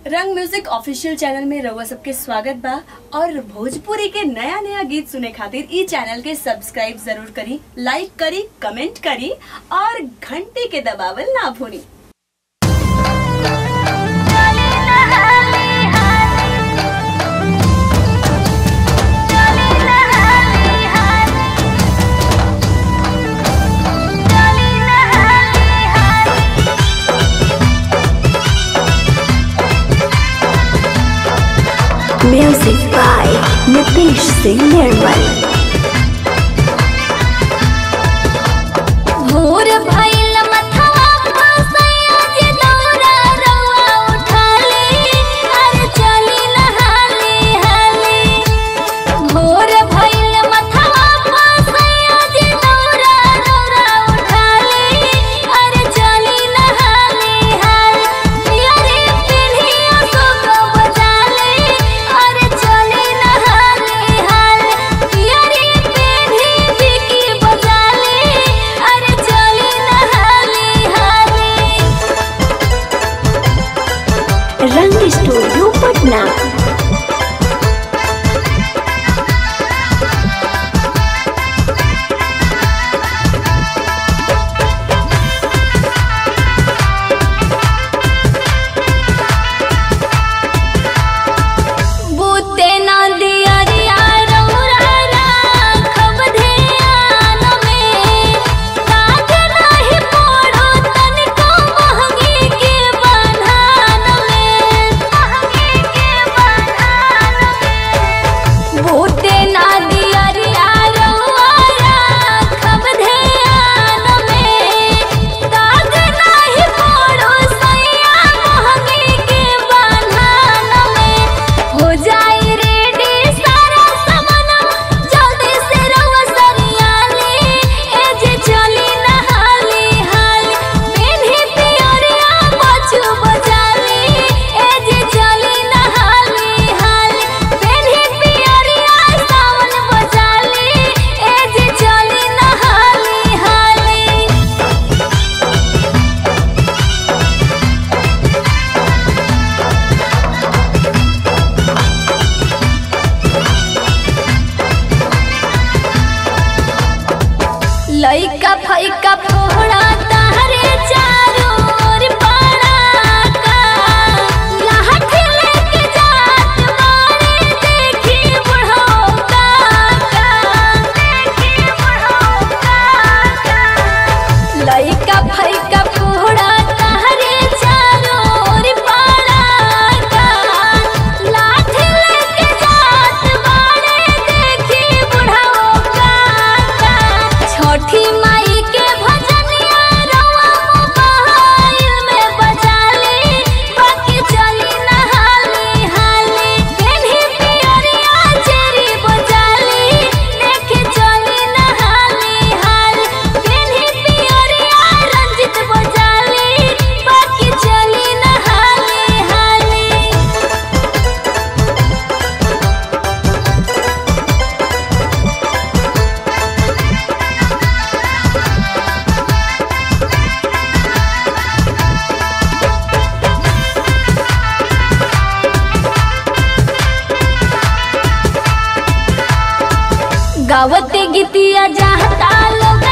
रंग music official channel में रउआ सबके स्वागत बा और भोजपुरी के नया नया गीत सुने खातिर ई चैनल के सब्सक्राइब जरूर करी लाइक करी कमेंट करी और घंटी के दबावल ना भूली Music by Nitish Singh Nirmal. भोर भइल मथवा फसैया जे दौरा रउआ उठाली अरे चली नहाली हाली भोर भइल मथवा फसैया जे दौरा रउआ उठाली अरे चली नहाली हाली अरे पिढ़िया सुख बजाली अरे चली नहाली हाली अरे पिढ़ी बिकी बजाली अरे चली नहाली हाली रंग स्टूडियो पटना बूते ना दिया रिया रउरा राखब ध्यान में काज नाही पड़ो तनिको महंगी के बन्हान में महंगी के बन्हान में बूते ना दिया रिया रउरा राखब ध्यान में काज नाही पड़ो सैया महंगी के बन्हान में हो जाई रेडी सारा सामान जल्दी से रउआ सरियाली ए जे चली नहाली हाली पेन्ही पियरिया पछु बजाली ए जे चली नहाली हाली पेन्ही पियरिया सावन बजाली ए जे चली नहाली हाली लइका फइका फोड़ा तारे चारों ओर पड़ाका लाठी लेके जात बारे देखी बुढ़ऊ काका देखी बुढ़ऊ काका लइका फइका फोड़ा तारे चारों ओर पड़ाका लाठी लेके जात बारे देखी बुढ़ऊ काका छठी माई के भजनिया रउआ मोबाइल में बजाली बाकी चली नहाली हाली पेन्ही पियरिया चेरी बजाली देखे चली नहाली हाली पेन्ही पियरिया रंजित बजाली बाकी चली नहाली हाली गावते गीतिया जाता लोग